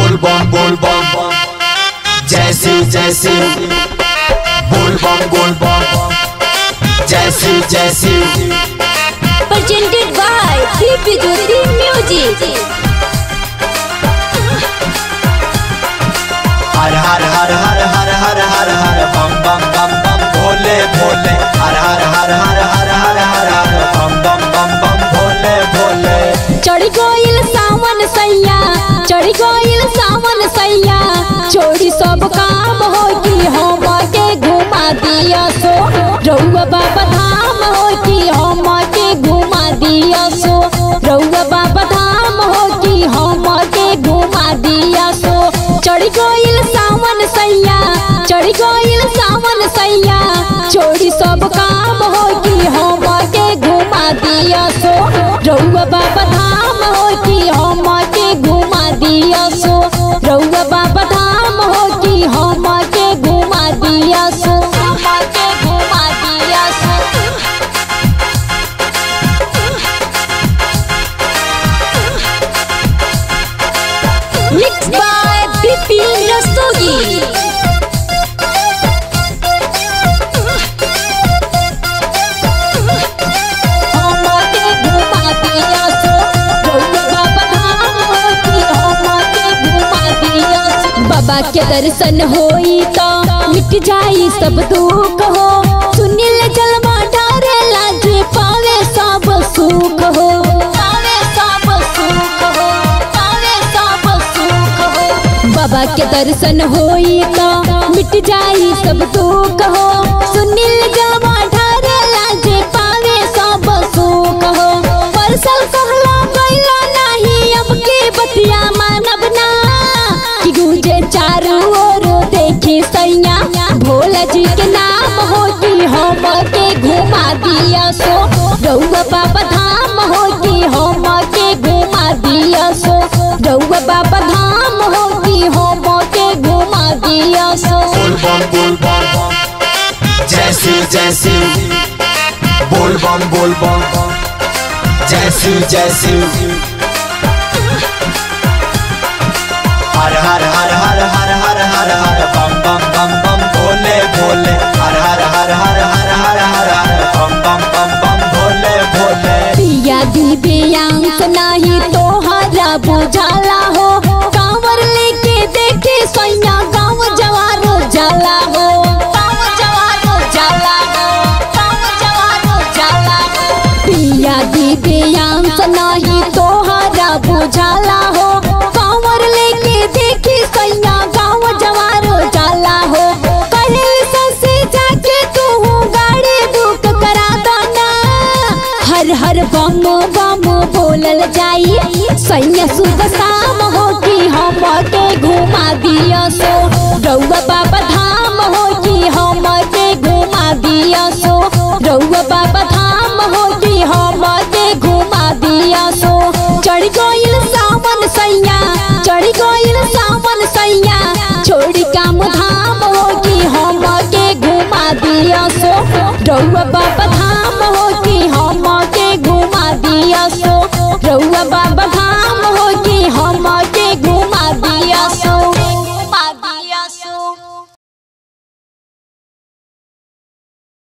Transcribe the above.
बोल बम बोल बम जय शिव जय शिव बोल बम बोल बम जय शिव जय Shiv presented by Deep Jyoti Music. हर हर हर हर हर हर हर हर बम बम बम बम भोले भोले हर हर हर हर हर हर हर हर बम बम बम बम भोले भोले चढ़ गइल सावन सैया चढ़ गइल सावन सैया छोड़ी सब काम हो कि हम के घुमा दिया सो रउआ बाबा धाम हो कि हम के घुमा दिया सो रउआ बाबा धाम हो कि हम के घुमा दिया सो चढ़ गइल सावन सैया चढ़ गइल सावन सैया छोड़ी सब काम हो कि हम के घुमा दिया सो रउआ बाबा धाम हो कि हम के घुमा दिया सो रउआ बाबा धाम हो कि हम के घुमा दिया सो हम के घुमा दिया सो Mixed by Bipin Rastogi. हमके घुमा दिया सो रउआ बाबा धाम हो कि हमके घुमा दिया सो बाबा के दर्शन होई तो मिट जाई सब दुख हो सुनिल जलवा डारे लाजे पावे सब सुख हो पावे सब सुख हो पावे सब सुख हो बाबा के दर्शन होई तो मिट जाई सब दुख हो सुनिल जलवा डारे लाजे पावे सब सुख हो परसल कहला गइला नाही अब के बतिया मानब ना कि गुजे चारू ओर देखी सैया भोला जी के नाम हो कि हम के घुमा दिया सो रउआ बाबा धाम हो कि हम के घुमा दिया सो रउआ बाबा धाम हो कि हम के घुमा दिया सो बोल बम बोल बम जय शिव जय शिव बोल बम बोल बम जय शिव जय शिव हर हर हर हर हर हर हर हर बम बम बम बम भोले भोले हर हर हर हर हर हर हर हर बम बम बम बम भोले भोले पिया दिव्यांश नाही तोहरा बुझाला हो कांवर लेके देखे सैया गाँव जवारो जाला हो गाँव जवारो जाला हो गाँव जवारो जाला हो पिया दिव्यांश नाही तोहरा बुझाला हो कांवर लेके देखे सैया गाँव जवारो जाला हो कहे ससे जाके तू गाड़ी बुक करा दना हर हर बम बम बोलल जाई सैया सुबह शाम हो कि हम के घुमा दिया सो रउआ बाबा धाम हो कि हम के घुमा दिया सो रउआ बाबा धाम हो कि हम के घुमा दिया सो चढ़ गइल सावन सैया चढ़ गइल सावन सैया छोड़ी काम धाम हो कि हम के घुमा दिया सो रउआ बाबा धाम हो कि हम के घुमा दिया सो रउआ बाबा धाम